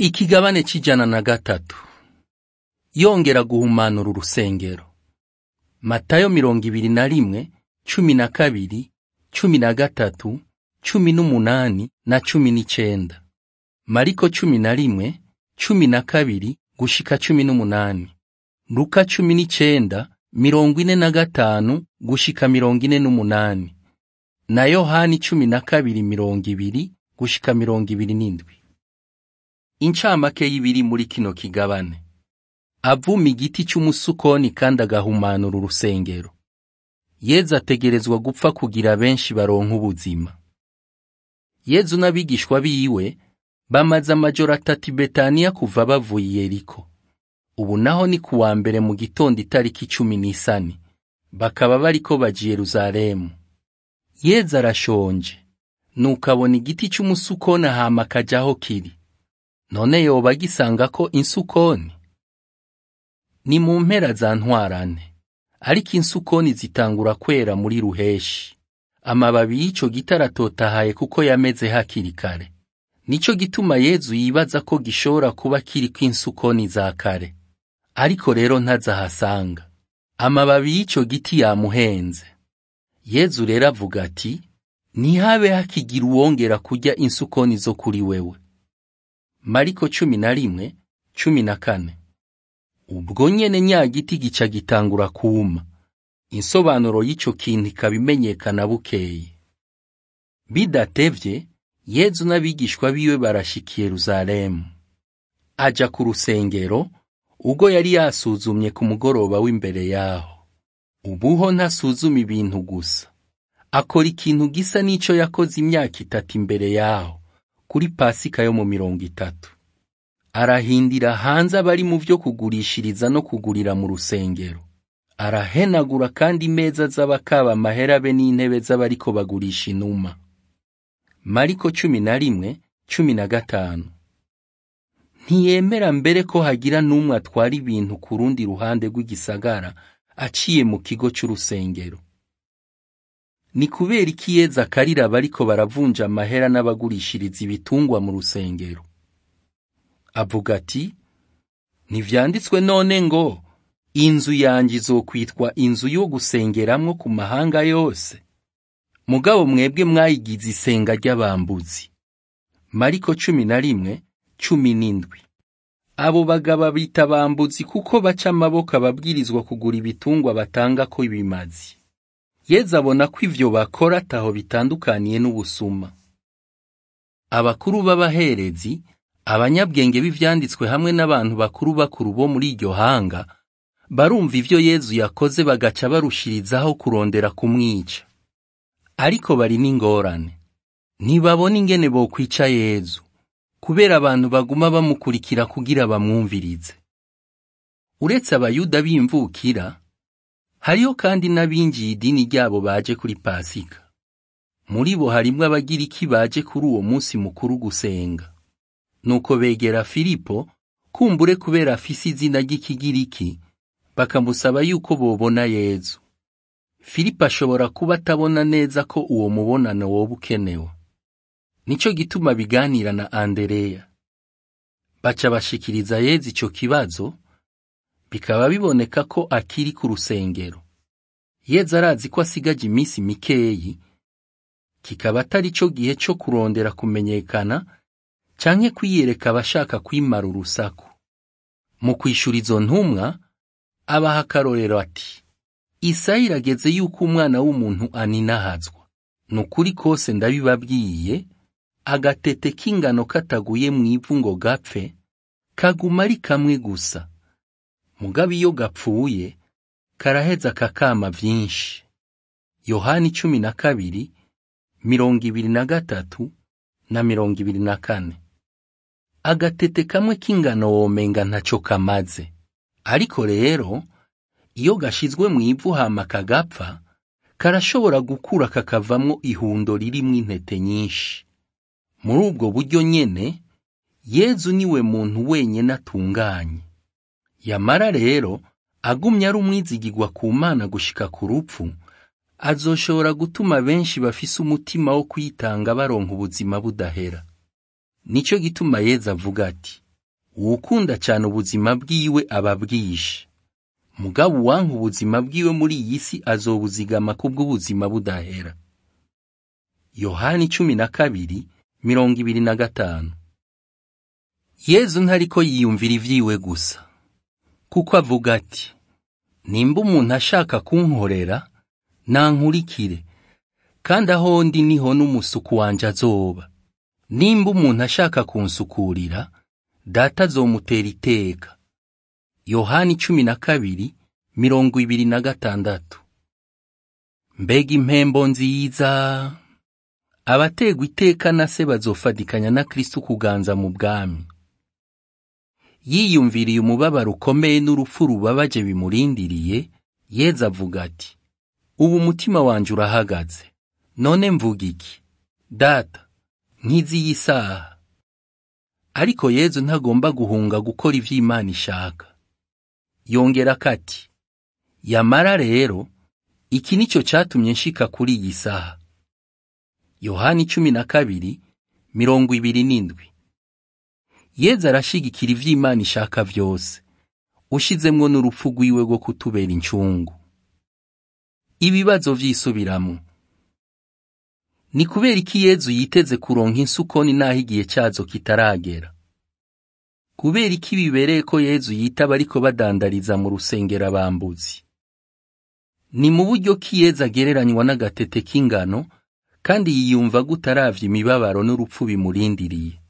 Ikigabane c'ijana na gatatu yongera guhumanura urusengero Matayo mirongo ibiri na rimwe cumi na kabiri cumi na gatatu cumi n'umunani na cumi n'icenda Mariko cumi na rimwe cumi na kabiri gushika cumi n'umunani Luka cumi n'icenda mirongo ine na gatanu gushika mirongo ine n'umunani na Yohani cumi na kabiri mirongo ibiri gushika mirongo ibiri n'indwi Incamake y'ibiri muri kino kigabane avuma igiti c'umusukoni kandi agahumanura urusengero Yezu ategerezwa gupfa kugira benshi baronka ubuzima Yezu n'abigishwa biwe bamaze amajoro atatu i Betaniya kuva bavuye i Yeriko ubu naho ni kuwa mbere mu gitondo itariki cumi n'isani bakaba bariko baja i Yeruzalemu Yezu arashonje nuko abona igiti c'umusukoni hama akaja aho kiri none yoba agisangako insukoni ni mu mpera za ntwarane ariko insukoni zitangura kwera muri ruheshi amababi y'ico giti aratotahaye kuko yameze hakiri kare nico gituma Yezu yibaza ko gishobora kuba kiriko insukoni za kare ariko rero ntazahasanga amababi y'ico giti yamuhenze Yezu rero avuga ati ntihabe hakigira uwongera kurya insukoni zo kuri wewe Mariko cumi na rimwe cumi na kane ubwo nyene nya giti gica gitangura kuma insobanuro y'ico kintu ikaba imenyekana bukeye bidatevye Yezu n'abigishwa biwe barashika i Yeruzalemu aja ku rusengero ubwo yari yasuzumye ku mugoroba w'imbere yaho ubuho ntasuzuma ibintu gusa akora ikintu gisa n'ico yakoze imyaka itatu imbere yaho kuri pasika yo mu mirongo itatu arahindira hanze abari mu vyo kugurishiriza no kugurira mu rusengero arahenagura kandi imeza z'abakaba amahera be n'intebe z'abariko bagurisha inuma mariko cumi na rimwe cumi na gatanu ntiyemera mbere ko hagira n'umwe atwara ibintu ku rundi ruhande rw'igisagara aciye mu kigo c'urusengero ni kubera iki Yezu akarira abariko baravunja amahera n'abagurishiriza ibitungwa mu rusengero avuga ati ntivyanditswe none ngo inzu yanjye izokwitwa inzu yo gusengeramwo ku mahanga yose mugabo mwebwe mwayigize isenga ry'abambuzi mariko cumi na rimwe cumi n'indwi abo bagabo bita abambuzi kuko baca amaboko ababwirizwa kugura ibitungwa batanga ko ibimazi Yezu abona ko ivyo bakora ataho bitandukaniye n'ubusuma abakuru b'abaherezi abanyabwenge b'ivyanditswe hamwe n'abantu bakuru bakuru bo muri iryo hanga barumva ivyo Yezu yakoze bagaca barushirizaho kurondera kumwica ariko bari n'ingorane ntibabona ingene bokwica Yezu kubera abantu baguma bamukurikira kugira bamwumvirize uretse abayuda b'imvukira hariho kandi n'abinjiye idini ryabo baje kuri pasika muri bo harimwo abagiriki baje kuri uwo munsi mukuru gusenga nuko begera filipo kumbure kubera afise izina ry'ikigiriki bakamusaba yuko bobona yezu filipo ashobora kuba atabona neza ko uwo mubonano woba ukenewe nico gituma biganira na andereya baca bashikiriza yezu ico kibazo bikaba biboneka ko akiri ku rusengero Yezu arazi ko asigaje iminsi mikeyi kikaba atari cyo gihe cyo kurondera kumenyekana canke kwiyereka abashaka kwimara urusaku mu kwishura izo ntumwa abaha akarorero ati isaha irageze yuko umwana w'umuntu aninahazwa ni ukuri kose ndabibabwiye agatete k'ingano kataguye mu ivu ngo gapfe kaguma ari kamwe gusa mugabo iyo gapfuye karaheza kakama vyinshi yohani cumi na kabiri mirongo ibiri na gatatu na mirongo ibiri na kane agatete kamwe k'ingano womenga ntaco kamaze ariko rero iyo gashizwe mu ivu hama kagapfa karashobora gukura kakavamwo ihundo ririmwo intete nyinshi muri ubwo buryo nyene yezu niwe muntu wenyene atunganye yamara rero agumye ari umwizigirwa ku mana gushika ku rupfu azoshobora gutuma benshi bafise umutima wo kwitanga baronka ubuzima budahera nico gituma yezu avuga ati uwukunda cyane ubuzima bwiwe aba bwishe mugabo uwanka ubuzima bwiwe muri iyi si azobuzigama kubw'ubuzima budahera yohani cumi na kabiri mirongo ibiri na gatanu yezu ntariko yiyumvira ivyiwe gusa kuko avuga ati nimba umuntu ashaka kunkorera nankurikire kandi aho ndi niho n'umusuku wanje azoba nimba umuntu ashaka kunsukurira data azomutera iteka yohani cumi na kabiri mirongo ibiri na gatandatu mbega impembo nziza abategwa iteka na se bazofadikanya na kristo kuganza mu bwami yiyumviriye umubabaro ukomeye n'urupfu rubabaje bimurindiriye yeza avuga ati ubu umutima wanje urahagaze none mvuga iki data nkizi y'isaha ariko yezu ntagomba guhunga gukora ivyo imana ishaka yongera kati yamara rero iki nico catumye nshika kuri iyi saha yohani cumi na kabiri mirongo ibiri n'indwi yezu arashigikira ivyo imana ishaka vyose ushizemwo n'urupfu rwiwe rwo kutubera incungu ibibazo vy'isubiramwo ni kubera iki yezu yiteze kuronka insukoni n'aho igihe cyazo kitaragera kubera iki bibereye ko yezu yitaba ariko badandariza mu rusengero abambuzi ni mu buryo ki yezu agereranywa n'agatete k'ingano kandi yiyumva gutaravya imibabaro n'urupfu bimurindiriye